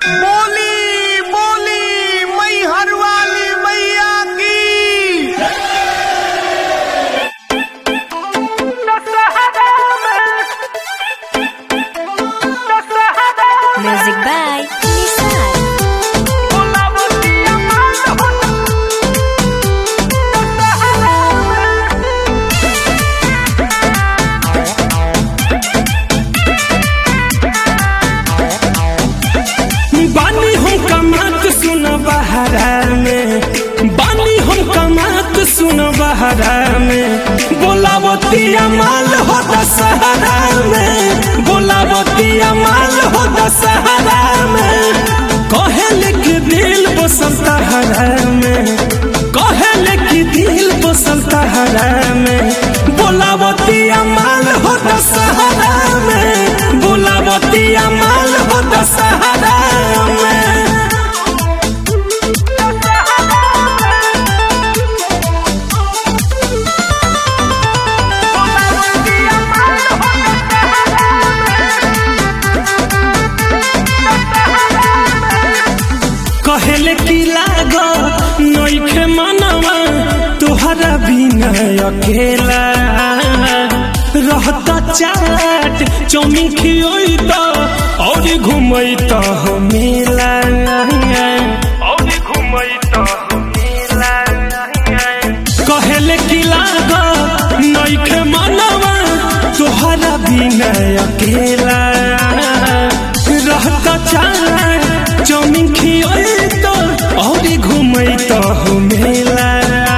बोली बोली मैहर वाली मैया की Music by Nissan. बानी हम कमात सुन बहरा में बानी हम कमात सुन बहरा में बोलावतिया माल हो दशहरा में बोलावतिया माल हो दशहरा में कहेले कि दिल बसंत हरा में कहेले कि दिल बसंत हरा में बोलावतिया माल हो दशहरा में बोलावतिया माल हो दशहरा में कहेले की लाग नइखे मनवा तोहरा बिना अकेला रहता चाट चौमिन खियोई तो और घुमई तो मेला और घुमई तो मेला कहेले की लाग नइखे मनवा तोहरा बिना अकेला रहता चाट चौमिन खियोई तो और घुमई तो मेला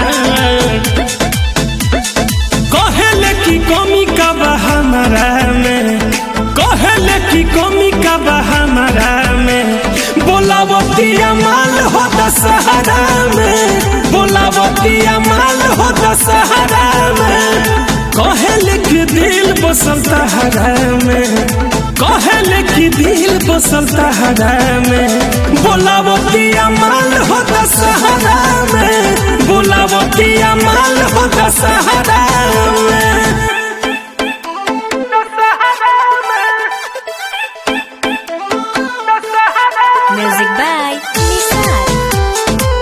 कहेले की कमी का बा हमारा में कहेले की कमी का बा हमारा में बोलावतिया माल हो दशहरा में बोलावतिया माल हो दशहरा में कहेले की दिल बसंत हरा में कहेले की दिल बसंत हरा में बोलावतिया माल हो दशहरा में बोलावतिया माल हो दशहरा में Music by Nissan.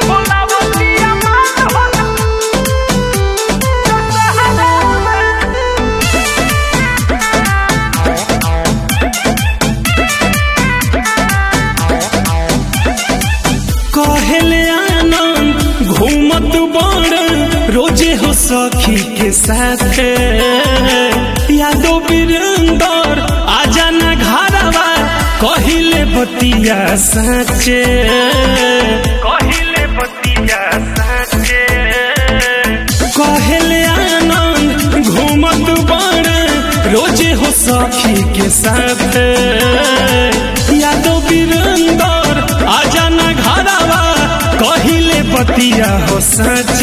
कहले आनंद घूमत बड़ रोजे हो सखी के साथ यादो वीरेंदर आजा न घरवा कहिले बतिया साचे कहिले बतिया साचे कहले आनंद घूमत बड़ रोजे हो सखी के साथ यादो वीरेंदर आजा न घरवा कहिले बतिया हो सच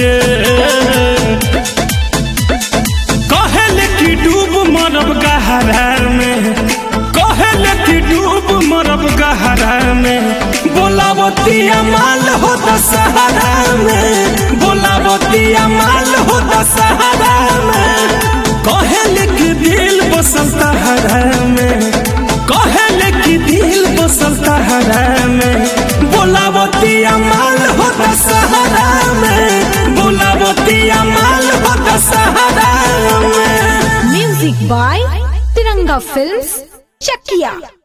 कहले कि डूब मरब गहरा में कहले कि डूब मरब गहरा में बोलावतिया माल हो दशहरा में बोलावतिया माल हो दशहरा में कहले कि दिल बसंत हरा में कहले कि दिल बसंत हरा में बोलावतिया माल हो दशहरा में बोलावतिया माल हो दशहरा में Music by Tiranga Films, Chakia.